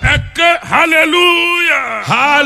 ẹ ké hallelujah.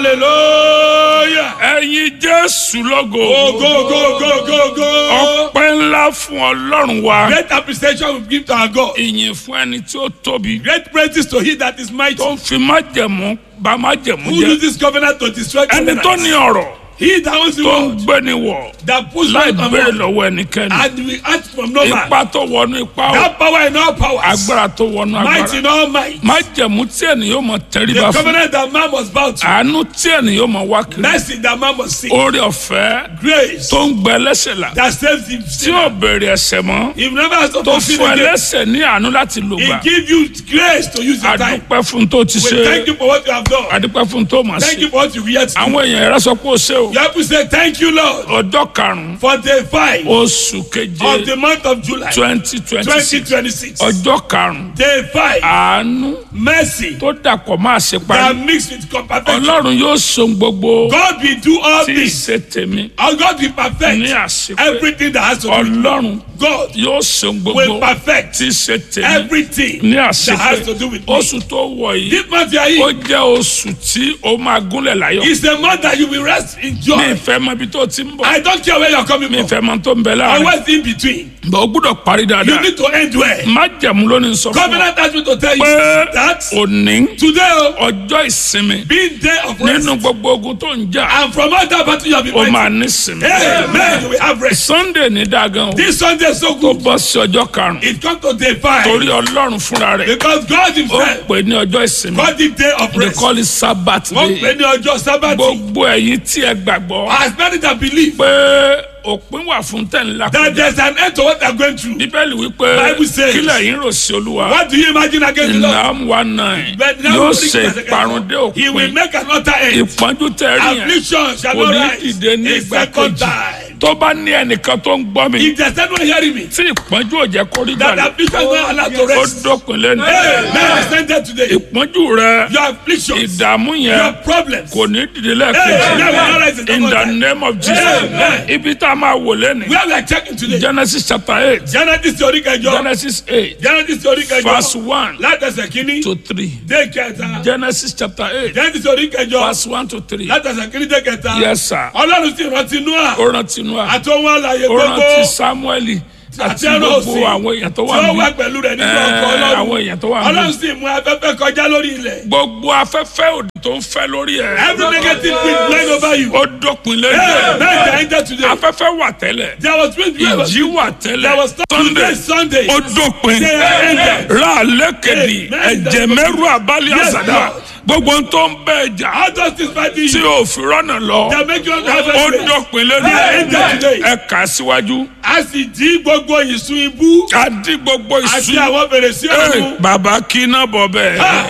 hallelujah. ẹ̀yin jésù lógo. go go go go go go. ọpẹ́ ńlá fún ọlọ́run wa. great appreciation we give to our God. ìyìn fún ẹni tí ó tóbi. great praises to he that is mighty. tó ń fi májẹ̀mú bá májẹ̀mú who jẹ́. uses covenant to destroy ẹni covenant. tó ní ọ̀rọ̀ he that owns the tó ń world gbéni wọ̀ that puts láì light on béèrè us lọ́wọ́ ẹnikẹ́ni. and we act from no man. ipa tó wọnú ipa o. that power in all powers. agbára tó wọnú might agbára. in all might. májẹ̀mú tí ènìyàn mọ̀ tẹríba the fún. covenant that man must bow to. àánú tí ènìyàn mọ̀ wá kiri. mercy that man must seek. orí ọ̀fẹ́ grace tó ń gbẹ lẹ́sẹ̀ là. that saves him. tí ò béèrè ẹsẹ̀ mọ́. if never has to tó sin fún again. ẹlẹ́sẹ̀ ní àánú láti lò he gbà. give you grace to use your time. adúpẹ́ fún tó ti we thank ṣe you for what you have done. adúpẹ́ fún tó mà thank sí. you for what you yet to do. àwọn èèyàn rẹ sọ pé ó ṣe o. you have to say thank you lord ọjọ́ karùn-ún for day five oṣù of keje the month of july twenty twenty twenty six twenty six. ọjọ́ karùn-ún day five àánú mercy tó dàpọ̀ máa ṣe that parí. mix with compassion. ọlọ́run yóò so gbogbo God will do all tí things. ṣe tèmi Our God will ní perfect àṣepé everything that has to do with ọlọ́run God yóò so will gbogbo perfect tí ṣe tèmi everything ní that has àṣepé to do with me. oṣù tó wọ̀ yìí This month you are ó in jẹ́ oṣù tí ó máa gúnlẹ̀ láyọ̀. is a month that you will rest in mi joy. ìfẹ́ mọ ibi tó ti ń bọ̀ I don't care where you are coming mi from. ìfẹ́ mọ tó ń bẹ láàrin Always in between. bọ̀ ó gbúdọ̀ parí You dáadáa need to end well. má jẹ̀mú lónìí sọ fún ọ Covenant asked me to tell you pé that òní today oh, ọjọ́ ìsinmi being day of rest nínú gbogbo ogun tó ń jà and from all that battle you have been ó máa fighting. ní sinmi. Amen. You will have rest. sunday ní dágan o This Sunday is so tó good. bọ́ sí ọjọ́ karùn-ún It comes to day five torí ọlọ́run fúnra rẹ̀ because God ó himself pè ní ọjọ́ ìsinmi called it day of they rest. call it sabbath Wọ́n day pè ní ọjọ́ sábàtì. gbogbo ẹ̀yin tí ẹ gbàgbọ́ As many that believe pé òpin wà fún tẹ̀ńlá that there is an end to what they are going through. bíbélì wípé Bible says- kílẹ̀ yín rò sí olúwa What do you imagine against the Lord? ìnáwó one nine But now yóò we ṣe think ìparun dé He will òpin make an utter end. ìpọ́njú tẹ̀rí yẹn Affliction shall kò not ní rise dìde ní a ìgbà second kejì time. tó bá ní ẹnìkan tó ń gbọ́ mi If there is anyone hearing me, tí ìpọ́njú ò jẹ́ kó rí that gbàlẹ̀ affliction is not allowed to ó rest. dópin lẹ́nu Hey, man, I stand there today. ìpọ́njú rẹ Your afflictions, ìdààmú your yẹn problems. kò ní dìde Hey, lẹ́ẹ̀kejì that will not rise a in second the time. name of Jesus Amen. ibi tá a máa wò lẹ́nu Where we are checking today. Genesis chapter eight Genesis orí kẹjọ. Genesis eight Genesis orí verse kẹjọ. one Látẹsẹ̀ kínní. to three Dé kẹta. Genesis chapter eight Genesis orí kẹjọ. verse one to three Látẹsẹ̀ kínní dé kẹta. yes sir Ọlọ́run sì rántí Noah. ó rántí Nóà Àti ohun àlàyé ó rántí gbogbo. Samueli àti Àti ẹran gbogbo ọ̀sìn. àwọn èèyàn tó Tí wà ó wà níbí pẹ̀lú rẹ̀ nínú Eh, ọkọ̀ àwọn Ọlọ́run. èèyàn tó wà Ọlọ́run níbí sì mú afẹ́fẹ́ kọjá lórí ilẹ̀. gbogbo afẹ́fẹ́ òdì tó ń fẹ́ lórí ẹ̀ Every negative wind blowing over you. ó dópin Hey, lẹ́nu man, they ended today. afẹ́fẹ́ wà tẹ́lẹ̀ There was wind blowing over ìjì wà tẹ́lẹ̀ There was Sunday today Sunday. ó dópin They ended. ra lẹ́kẹ̀dì Amen. ẹ̀jẹ̀ mẹ́rù àbálẹ̀ Yes, àsàdá Lord. gbogbo ohun tó ń bẹ́ ẹja How does this fighting tí you? ò fi rọ́nà lọ They make you have a ó grace. dópin They lẹ́nu ended today. ẹ kà á síwájú A sì dí gbogbo ìsun ibú ká dí gbogbo àti ìsú àwọn fèrèsé Hey, ọ̀run. bàbá kíná bọ̀ bẹ́ẹ̀ Ah.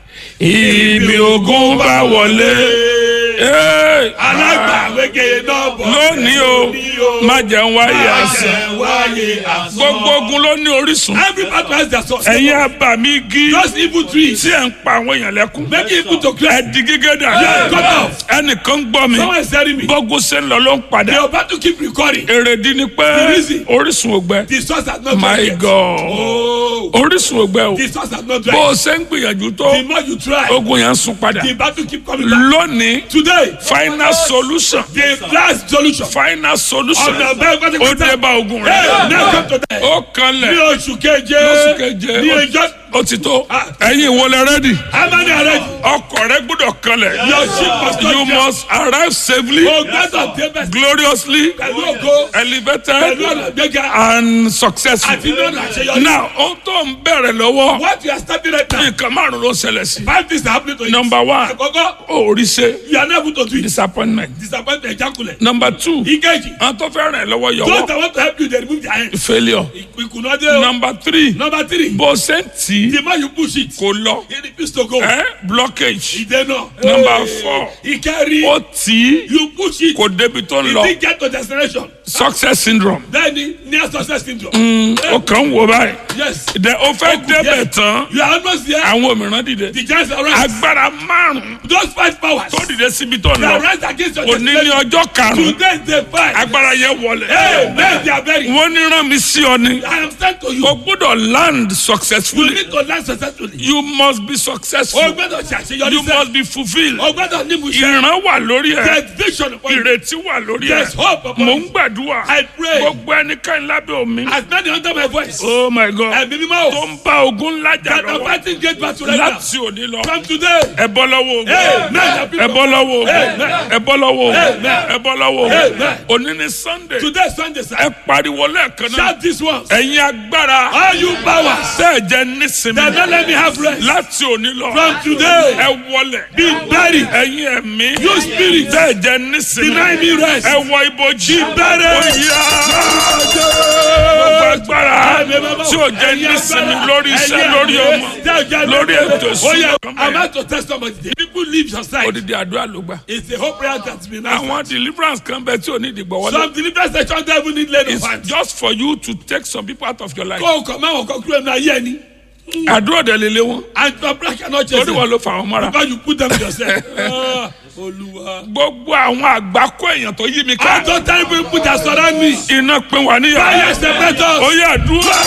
ibi ogun bá wọlé Hey, Alágbàwéke náà bọ̀. lónìí o má jẹun wáyé àsán Àṣẹ wáyé àsán. gbogbo ogun ló ní orísun Every battle has their source. ẹ̀yin abàmì igi Just evil trees. tí ẹ̀ ń pa àwọn èèyàn lẹ́kún Make evil to clear. ẹ di gígé dà Yeah, cut off. ẹnìkan gbọ́ mi Someone is telling me. gbogbo ṣe ń lọ ló ń padà They are about to keep recording. èrèdí ni pé The reason. orísun ò gbẹ The source has not my dried yet. god Oh. orísun ò gbẹ o The source has not bó dried. o ṣe ń gbìyànjú tó The more you try, ogun yẹn ń sun padà the battle keep coming back. lónìí Today, final solution the last solution. final solution Ọ̀nà bẹ́ẹ̀ kọ́ni ó dé bá ogun rẹ Hey, now come to that. ó Ní kanlẹ̀ oṣù keje. lóṣù keje Ní ó- ọjọ́. ó ti tó Ah. ẹ̀yin ìwọlẹ̀ rẹ́dì Amani Arẹ́jì. ọkọ̀ rẹ gbọ́dọ̀ kanlẹ̀ Your ship must not you jam. must arrive safely O gbọ́dọ̀ débẹ̀. gloriously Pẹ̀lú ògo. Pẹ̀lú elevated ọ̀nà gbéga. and successful. Àti lọ́nà àṣeyọrí. now ohun tó ń bẹ̀rẹ̀ lọ́wọ́ What you are starting right now. nǹkan márùn ló ṣẹlẹ̀ sí. Five things are happening to you. number one Àkọ́kọ́, ó rí ṣe you are not able to do it. disappointment. Disappointment ejaculate. number two Ìkejì. àwọn tó fẹ́ ràn ẹ́ lọ́wọ́ Those yọwọ́ that want to help you, they remove their hands. failure. Ìkùnà dé o. number three Number three. bó ṣe ń tì í The more you push it, kò lọ he refuse to go. ẹ́ blockage. Ìdènà. Number four. Ìkẹrin. ó tì í You push it. kò débi tó ń It lọ didn't get to destination. success syndrome. Bẹ́ẹ̀ni, near success syndrome. ó kàn ń wò báyìí. Yes. ìdẹ ó fẹ́ débẹ̀ tán You are almost there. àwọn òmìrán dìde. The giants are right. agbára márùn-ún Those five powers. tó dìde síbi tó ń They are lọ. right against your òní ní destination. ọjọ́ karùn-ún Today they fight. agbára yẹn wọlé. Hey, men they are very. wọ́n ní rán mi sí ọ ni. I am sent to you. o gbọ́dọ̀ land You successfully. need to to learn successfully. you must be o successful gbọ́dọ̀ ṣàṣeyọrí you sẹ́. must be fulfilled o gbọ́dọ̀ ní mu ṣe. ìran wà lórí ẹ there's vision upon you. ìrètí wà lórí ẹ There's hope upon mò you. ń gbàdúrà I pray. gbogbo ẹnikẹ́ni lábẹ́ omi as many under my voice. oh my god ẹ̀mí mímọ́ tó o. ń bá ogun ńlá jà that are lọ́wọ́ fighting great battle right now. láti òní lọ from today. ẹ bọ́ lọ́wọ́ ogun Amen. ẹ bọ́ lọ́wọ́ ogun Amen. ẹ bọ́ lọ́wọ́ ogun Amen. ẹ bọ́ lọ́wọ́ ogun Amen. òní ni sunday today sunday sir. ẹ pariwo lẹ́ẹ̀kan náà shout this once. ẹ̀yin agbára all you powers. tẹ́ ẹ jẹ́ nísìmí that don't let me have rest. láti òní lọ from today. ẹ wọlé be buried. ẹ̀yin ẹ̀mí You spirit. tẹ́ ẹ jẹ́ nísìmí deny me rest. ẹ wọ ibojì buried. gbogbo agbára tí ò jẹ́ nísìmí lórí iṣẹ́ lórí ọmọ lórí ètò ìṣúná I'm about to tell somebody. today. People leave your side. odidi àdúrà ló gbà. It's a whole prayer that's been answered. àwọn deliverance kan bẹ tí ò ní ìdìgbò wọlé. Some deliverance session don't even need laying of it's hands. just for you to take some people out of your life. Kó o kàn máa wọ̀ kọ́ kúrò ní ayé ẹni. àdúrà dẹ̀ lè lé wọn. And your prayer cannot change torí it. wọn ló fa àwọn mọ́ra. Because you put them yourself. Ah, Olúwa. gbogbo àwọn àgbákò èèyàn tó yí mi I ká. don't tell people put that surround me. iná pin wà níyà. Fire separate us. ó yà dúró.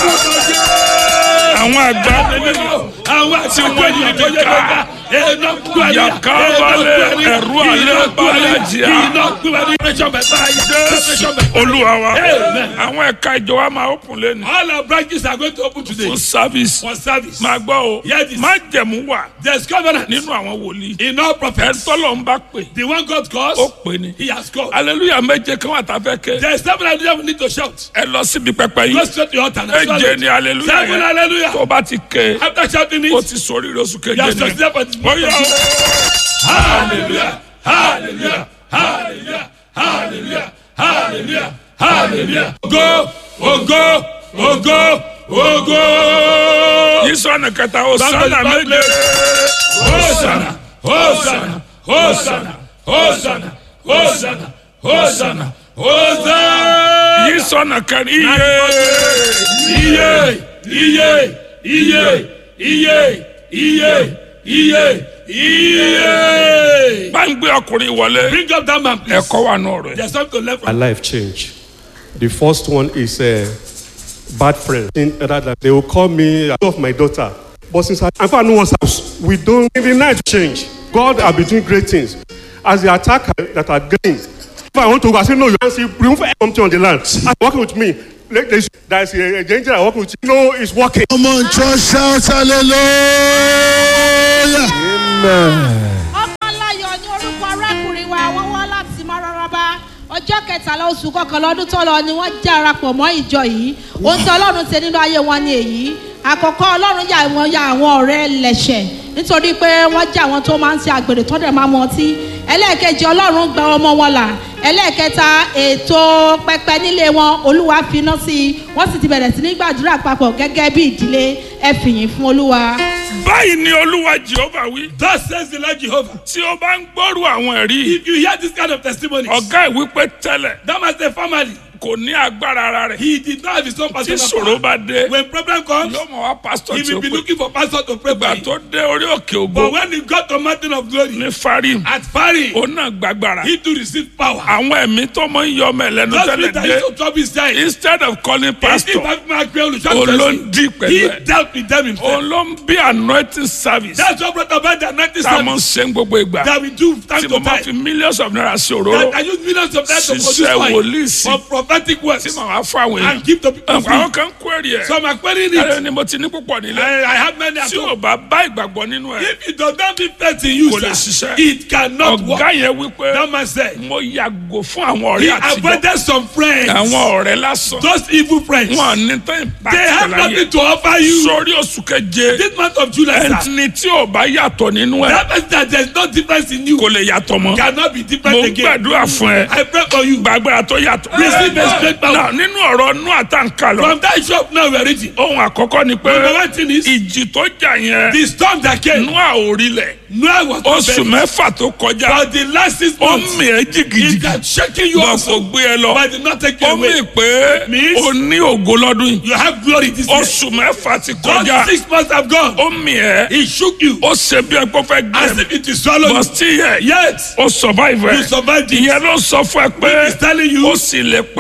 àwọn àgbà Àwọn àti wọ́n yìí tó yẹ kó iná kú ẹni. Yàkábalẹ̀ ẹ̀rú alẹ́ balẹ̀ jìá. Iná kú ẹni. Pressure bẹ̀ báyìí. Pressure bẹ̀. olúwa wa. Amen. àwọn ẹ̀ka ìjọ wa máa open lẹ́nu. All our branches are going to open today fún service. for service. máa gbọ́ o. Hear this. má jẹ̀mú wà There's covenant nínú àwọn wòlíì. in all prophets. ẹ̀ńtọ́lọ̀ ń bá pè. The one God ó calls, pè ní. He has called. hallelujah méje kan wà tá a fẹ́ ké. There's seven hallelujah we need to shout. ẹ lọ síbi pẹpẹ Go yìí. straight to the altar. and shout méje it. ni hallelujah Seven yẹn. hallelujah. tó bá ti ké. After shouting ó it, ti sórí oṣù you keje have ni. succeeded for this bóyá o. Hallelujah. Hallelujah. Hallelujah. Hallelujah. Hallelujah. Hallelujah. Go. Ogo. Ogo. Ogo. yìí sọ̀nà kẹta o sọ̀nà méje. Hosanna. Hosanna. Hosanna. Hosanna. Hosanna. Hosanna. Hosanna. yìí sọ̀nà kẹrin iye. Iye. Iye. Iye. Iye. Iye. Iye. Iye. bá ń gbé ọkùnrin wọlé. Bring up that man, please. ẹ̀kọ́ wà nù ọ̀rọ̀ ẹ̀. There's something to learn my from. life change. The first one is uh, bad friends. In rather, they will call me uh, of my daughter. But since I, I'm no one's house, we don't in the night change. God are doing great things. As the attacker that are getting, if I want to go, I say no, you can't see remove something on the land. As working with me. Like there's, there's a, a danger I working with you. No, it's working. Come on, church, shout hallelujah. ọmọ láyọ̀ ní orúkọ arákùnrin wa wọ́n wá láti márọ́rọ́bá ọjọ́ kẹtàlá oṣù kọkànlá ọdún tó lọ ni wọ́n darapọ̀ mọ́ ìjọ yìí ohun tí ọlọ́run ṣe nínú ayé wọn ni èyí àkọ́kọ́ ọlọ́run yà wọ́n ya àwọn ọ̀rẹ́ lẹ̀ṣẹ̀ nítorí pé wọ́n jẹ́ àwọn tó máa ń ṣe àgbèrè tó dẹ̀ máa mọ ọtí ẹlẹ́ẹ̀kejì ọlọ́run gba ọmọ wọn là ẹlẹ́ẹ̀kẹta ètò pẹpẹ nílé wọn olúwa finá sí i wọ́n sì ti bẹ̀rẹ̀ sí ní gbàdúrà papọ̀ gẹ́gẹ́ bí ìdílé ẹ fìyìn fún olúwa. báyìí ni olúwa jehova wí. Thus says the Lord Jehovah. tí o bá ń gbọ́rù àwọn ẹ̀rí If you hear this kind of testimony, ọ̀gá ìwé pé tẹ́lẹ̀ that must say family. kò ní agbára ara rẹ̀ He did not have his own tí personal ìṣòro power. bá dé When problem comes, yóò mọ̀ wá pásítọ̀ he tí ó will be pè looking for pastor to pray for ìgbà him. tó dé orí òkè ògo But when he got to mountain of glory, ní farim at Fari, òun náà gbàgbára he to receive power. àwọn ẹ̀mí tó mọ ń yọ ọmọ ẹ̀ lẹ́nu Just tẹ́lẹ̀ Peter dé used to trouble his child. instead of calling Pastor. pastor òun ló ń dì pẹ̀lú He ẹ̀ dealt with them himself. òun ló ń bí anointing service That's what brought about the anointing tá a mọ̀ ń service ṣe ń gbogbo ìgbà that we do time tí to mo máa fi time. millions of naira sí That òróró I use millions of dollars to produce Ṣiṣẹ́ oil wòlíì sí. for prophetic words tí màá wá fún àwọn and èèyàn give to people free. àwọn kan kú èrè ẹ̀ So I'm querying ẹ̀rọ it. ni mo ti ní púpọ̀ nílẹ̀ I, I have many at tí home. o bá bá ìgbàgbọ́ nínú ẹ̀ If it does not be faith in you, Kò lè sir, ṣiṣẹ́. it cannot work. ọ̀gá yẹn wípé That man said, mo yàgò fún àwọn he ọ̀rẹ́ àtijọ́ avoided some friends. àwọn ọ̀rẹ́ lásán Those evil friends. wọn ní tán They have ìbátí nothing to offer you. sórí oṣù keje This month of July, sir, ẹni tí ò bá yàtọ̀ nínú ẹ̀ that means that there's no difference in you. kò lè yàtọ̀ mọ́ Cannot be mo different again. gbàdúrà fún ẹ I pray for you. gbàgbára tó yàtọ̀ Receive a straight power. Náà, nínú ọ̀rọ̀ nú àtàǹkà lọ From that shop now we are reading. ohun àkọ́kọ́ ni pé Number one thing is ìjì tó jà yẹn the storm that came. nú àórílẹ̀ Noah was not oṣù ready. mẹ́fà tó kọjá For the last six ó months, mì ẹ́ it jìgìjìgì had shaken you bọ́ up. kò gbé ẹ lọ But did not take you ó mì away. pé Means- o ní ògo lọ́dún yìí You have glory this year. oṣù mẹ́fà ti kọjá Just six months have gone. ó mì ẹ́ He shook you ó ṣe bí ẹgbẹ́ fẹ́ gbé as mi if it is swallowed. but still yet Yet, ó survive ẹ you survived it. ìyẹn ló sọ fún ẹ pé He's telling you ó sì lè parí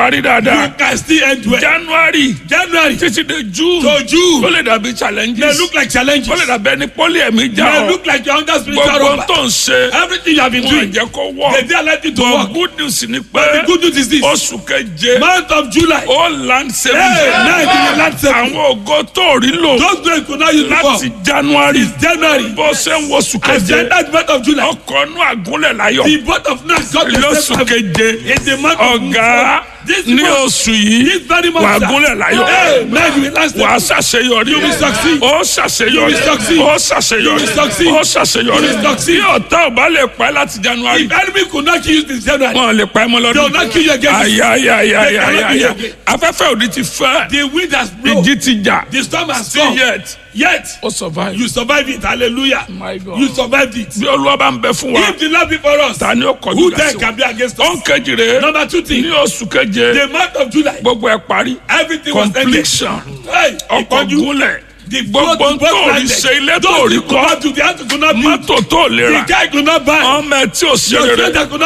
parí dáadáa You can still end well. january January títí de june to June. ó lè dàbí May challenges look like challenges. ó lè dàbí ẹni pọ́lì ẹ̀mí já May ọ look like you're under spiritual gbogbo robber. tó ń ṣe Everything you have been wọn doing, jẹ́ kó they wọ̀ didn't let it to but work. good news ni But the pé good news is this. oṣù keje Month of July. ó land Hey, now seven it is land seven. àwọn ògo tó rí lò Those days could not use láti before. january It's January. bó ṣe ń wo oṣù As the keje end month of July. ọkọ̀ inú àgúnlẹ̀ láyọ̀ The both of us got the lóṣù same keje In the month of ọ̀gá This ní month- oṣù yìí This very month. wà sir. gúnlẹ̀ láyọ̀ Hey, now you will last wà á ṣàṣeyọrí You will succeed. ó ṣàṣeyọrí You will succeed. ó ṣàṣeyọrí You will succeed. ó ṣàṣeyọrí You will succeed. bí ọ̀tá ò bá lè pa ẹ́ láti january If enemy could not kill you this January, wọn lè pa ẹ́ mọ́ they will lọ́dún not kill you again. They cannot kill you ayayayayaya again. afẹ́fẹ́ òdi ti fẹ́ The wind has blown. ìjì ti jà The storm has still come. yet Yet, ó survive you survived it. Hallelujah. My God. You survived it. bí olúwa bá ń bẹ fún wa If the Lord be for us, ta ni ó kọjú who ìjà then sí wa can be against ó ń us? kejì rè Number two thing, ní oṣù keje the month of July, gbogbo ẹ̀ parí everything was ended. completion Hey, ọkọ̀ ìpọ́njú. gúnlẹ̀ The gbogbo boat- the tó boat rí landed. ṣe ilé tó Those rí who could kọ́ not do, the house could not build. mọ́tò tó lè rà The guy could not buy. ọmọ ẹ tí ò ṣe Your rere children could